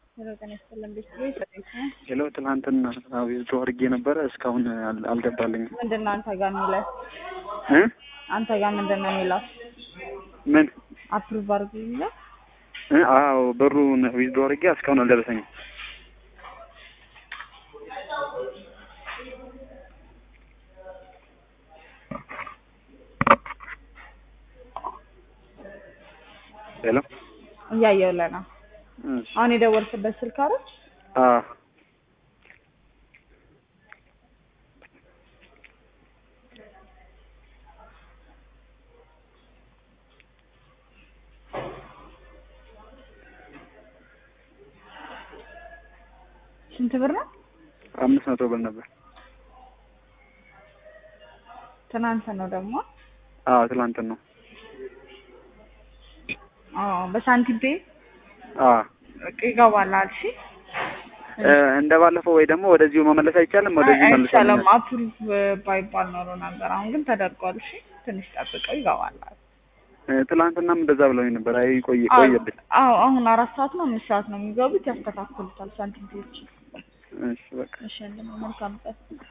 ጤና ይስጥልን ቤተሰቦች ሰላም ነው? ሄሎ ትናንትና ዊዝድሮ አድርጌ ነበረ እስካሁን አል- አልገባልኝም ምንድን ነው አንተ ጋር የሚለው? እ አንተ ጋር ምንድን ነው የሚለው? ምን አፕሩቭ አድርጉ የሚለው? እ አዎ ብሩን ዊዝድሮ አድርጌ እስካሁን አልደረሰኝም ሄሎ እያየሁልህ ነው። እሺ አሁን የደወልክበት ስልክ አይደል? አዎ ስንት ብር ነው? አምስት መቶ ብር ነበር ትናንት ነው ደግሞ። አዎ ትላንትን ነው አዎ በሳንቲም ፔ አዎ ይገባል አልሽ? እ እንደ ባለፈው ወይ ደግሞ ወደዚሁ መመለስ አይቻልም ወደዚሁ አይ- መልሶ አይቻልም። አፕሩቭ ባይባል ኖሮ ነበር። አሁን ግን ተደርጓል። እሺ ትንሽ ጠብቀው ይገባል። ትላንትናም እንደዛ ብለውኝ ነበር አይ ቆይ አዎ ቆየብኝ አዎ፣ አሁን አራት ሰዓት ነው አምስት ሰዓት ነው የሚገቡት። ያስተካክሉታል ሳንቲም ፔዎች። እሺ በቃ እሺ መልካም ቀን